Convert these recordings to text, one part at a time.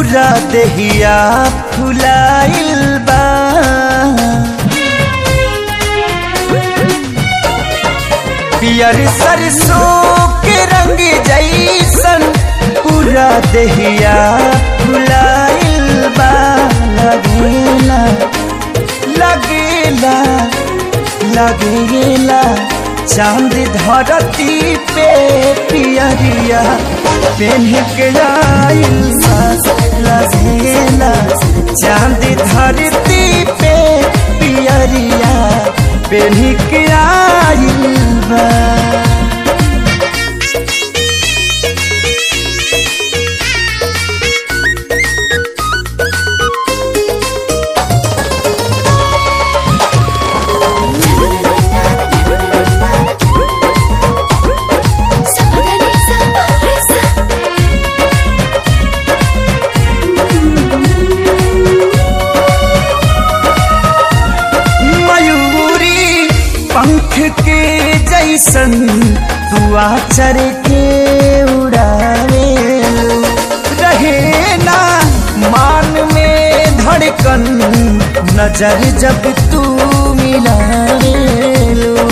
पूरा देहिया फुलाइल बा पियर सरसों के रंग जैसन पूरा देहिया फुलाइल बा लगेला लगेला लगेला चांद धरती पे पियरिया पेन्ह के आइल सास लगेला चांद धरती पे पियरिया पेन्ह के आइल बा मयूरी पंख के जैसन दुआ चर के उड़ावे रहे ना मान में धड़कन नजर जब तू मिलावे लो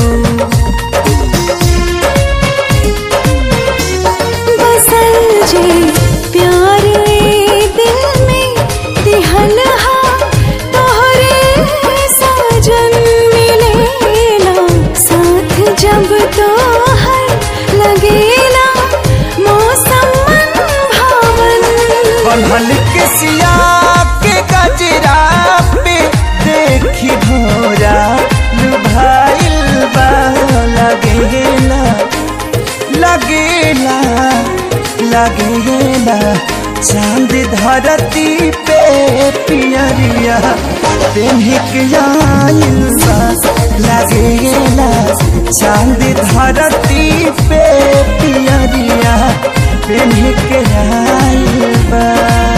बसल जे प्यार ए दिल में दिहल हा तोहरे साजन मिलेला साथ जब तोहर लगेला मौसम मन भावन बंधल के सिया के गजरा पे देखी भोरा लुभाइल बा लगेला लगेला लगेला चांद धरती पे पियरिया पेन्हिक आइल बा लगेला चांद धरती पे पियरिया पेन्हिक आइल बा